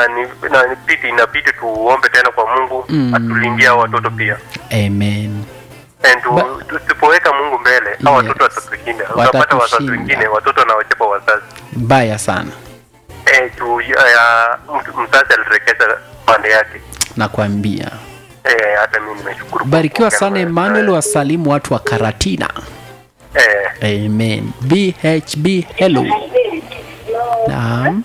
na ni na nipiti inabidi tuombe tena kwa Mungu Mm. atulindie hao watoto pia. amen And tu- Ba- tusipoweka Mungu mbele hao Yes. watoto watatushinda. Utapata wazazi Watatushinda. wengine watoto wanawachapa wazazi. mbaya sana Eh, tu ya mtu- mzazi alirekeza pande yake. nakwambia Eh, hata mimi nimeshukuru. barikiwa kwa sana kuongea na- emmanuel wasalimu watu wa karatina Eh, amen bhb hello naam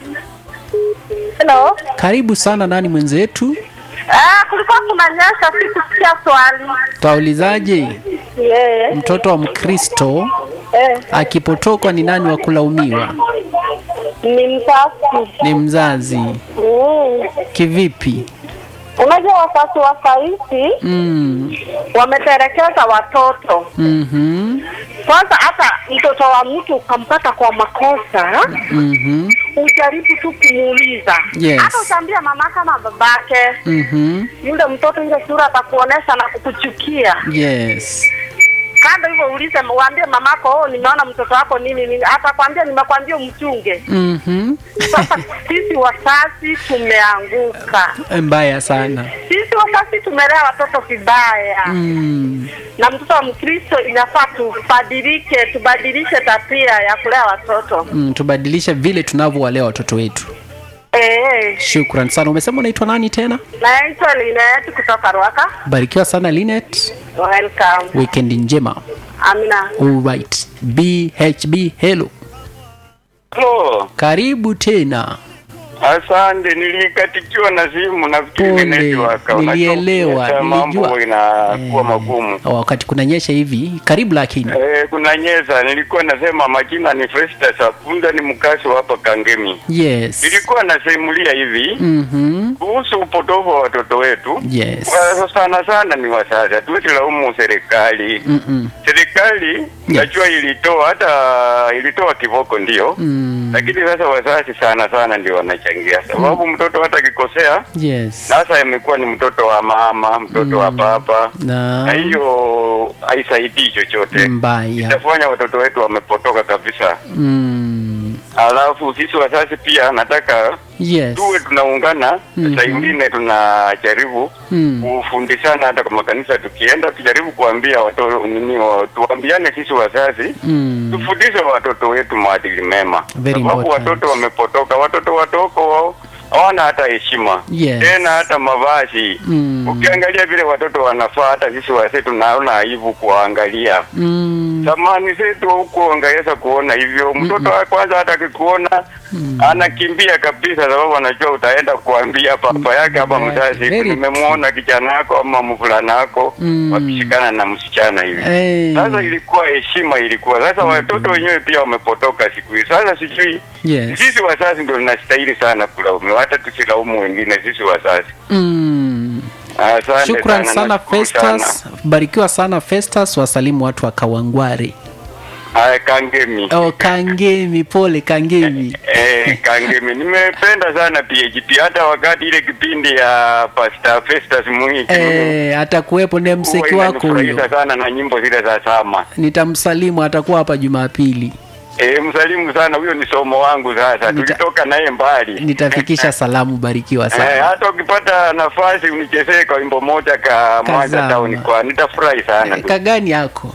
Hello. karibu sana nani mwenzetu Ah, kulikuwa kunanyesha sikusikia swali. twaulizaje Yeah. mtoto wa mkristo Eh, akipotokwa ni nani wa kulaumiwa ni mzazi. ni mzazi Mm. kivipi Unajua wazazi wa sahizi mm. wameterekeza watoto. mm-hmm. Kwanza hata mtoto wa mtu ukampata kwa makosa, Mm-hmm. ujaribu tu kumuuliza. Yes. Hata utaambia mama kama babake, Mm-hmm. yule mtoto ile sura atakuonesha na kukuchukia. yes Kando hivyo uulize, waambie mamako, oh, nimeona mtoto wako nini nini, atakwambia nimekwambia umchunge. mm-hmm. Sasa sisi wazazi tumeanguka, mbaya sana sisi wazazi tumelea watoto vibaya mm. na mtoto wa Mkristo inafaa tubadilike, tubadilishe tabia ya kulea watoto Mm, tubadilishe vile tunavyowalea watoto wetu eh. shukran sana umesema unaitwa nani tena Naitwa Linet kutoka Rwaka. barikiwa sana linet Welcome. weekend njema Amina. alright bhb hello Hello. karibu tena Asante, nilikatikiwa na simu nafikiri Pole, ni network. Unajua nilielewa, ukiacha mambo nilijua. inakuwa Eh, magumu. wakati kunanyesha hivi karibu lakini Eh, kuna nyesa, nilikuwa nasema majina ni Festus Apunda, ni mkazi wa hapa Kangemi. yes Nilikuwa nasimulia hivi mm-hmm. kuhusu upotofu wa watoto wetu. yes Kwa sana sana ni wazazi, hatuwezi laumu serikali. Mm-mm. Serikali najua ilitoa hata ilitoa kiboko ndio, Mm. lakini sasa wazazi sana sana ndio wanachangia, sababu mtoto hata akikosea yes sasa imekuwa ni mtoto wa mama, mtoto wa baba, na na hiyo haisaidii chochote, mbaya itafanya watoto wetu wamepotoka kabisa. mm. Alafu sisi wazazi pia nataka yes tuwe tunaungana, Mhm. saa ingine tunajaribu Mm. kufundishana hata kwa makanisa, tukienda tujaribu kuambia watoto nini, wa- tuambiane sisi wazazi Mm. tufundishe watoto wetu maadili mema, Very sababu important. watoto wamepotoka, watoto watoko wao hawana hata heshima Yes. tena hata mavazi Mm. ukiangalia vile watoto wanafaa, hata sisi wazee tunaona aibu kuwaangalia. Mm. Zamani zetu huko ungeweza kuona hivyo, mtoto wa kwanza hata akikuona anakimbia kabisa, sababu anajua utaenda kuambia papa yake ama Very- mzazi, very nimemwona kijana yako ama mvulana wako Mm. wakishikana na msichana hivi. Hey. Sasa ilikuwa heshima, ilikuwa sasa. Watoto wenyewe pia wamepotoka siku hizi. Sasa sijui Yes. sisi wazazi ndio tunastahili sana kulaumiwa, hata tusilaumu wengine, sisi wazazi. Mm. Asante shukran sana nashukuru festus barikiwa sana festus wasalimu watu wa kawangware Haya, Kangemi. oh, kangemi pole kangemi Eh, Kangemi. Nimependa sana PHP hata wakati ile kipindi ya Pastor Festus Muhiki. eh, atakuwepo ndiye mseki wako huyo sana na nyimbo zile za sama. nitamsalimu atakuwa hapa jumapili Eh, msalimu sana huyo ni somo wangu sasa. Nita- Tulitoka naye mbali. nitafikisha salamu barikiwa Eh, sana hata ukipata nafasi unichezee kwa wimbo moja ka Mwanza Kazama. Town kwa nitafurahi sana. Eh, kagani yako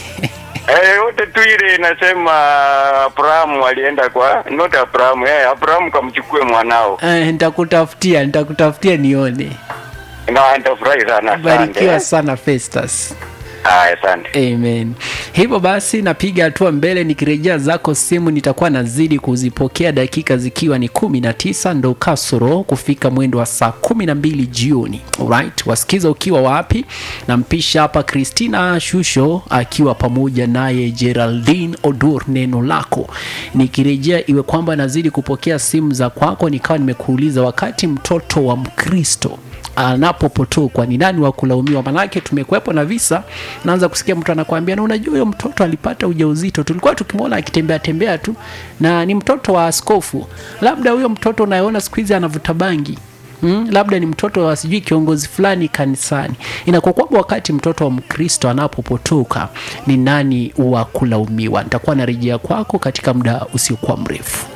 Eh, yote tu ile inasema Abrahamu alienda kwa not Abrahamu, eh Abrahamu kamchukue mwanao. eh, nitakutafutia nitakutafutia nione Na nitafurahi sana. barikiwa Asante. sana festus Haya, asante. amen hivyo basi napiga hatua mbele nikirejea zako simu nitakuwa nazidi kuzipokea dakika zikiwa ni kumi na tisa ndo kasoro kufika mwendo wa saa kumi na mbili jioni right wasikiza ukiwa wapi nampisha hapa christina shusho akiwa pamoja naye geraldine odur neno lako nikirejea iwe kwamba nazidi kupokea simu za kwako nikawa nimekuuliza wakati mtoto wa mkristo anapopotokwa ni nani wa kulaumiwa manake tumekuwepo na visa naanza kusikia mtu anakwambia na unajua huyo mtoto alipata ujauzito tulikuwa tukimwona akitembea tembea tu na ni mtoto wa askofu labda huyo mtoto unayeona siku hizi anavuta bangi Mm, labda ni mtoto wa sijui kiongozi fulani kanisani inakuwa kwamba wakati mtoto wa mkristo anapopotoka ni nani wa kulaumiwa nitakuwa narejea kwako katika muda usiokuwa mrefu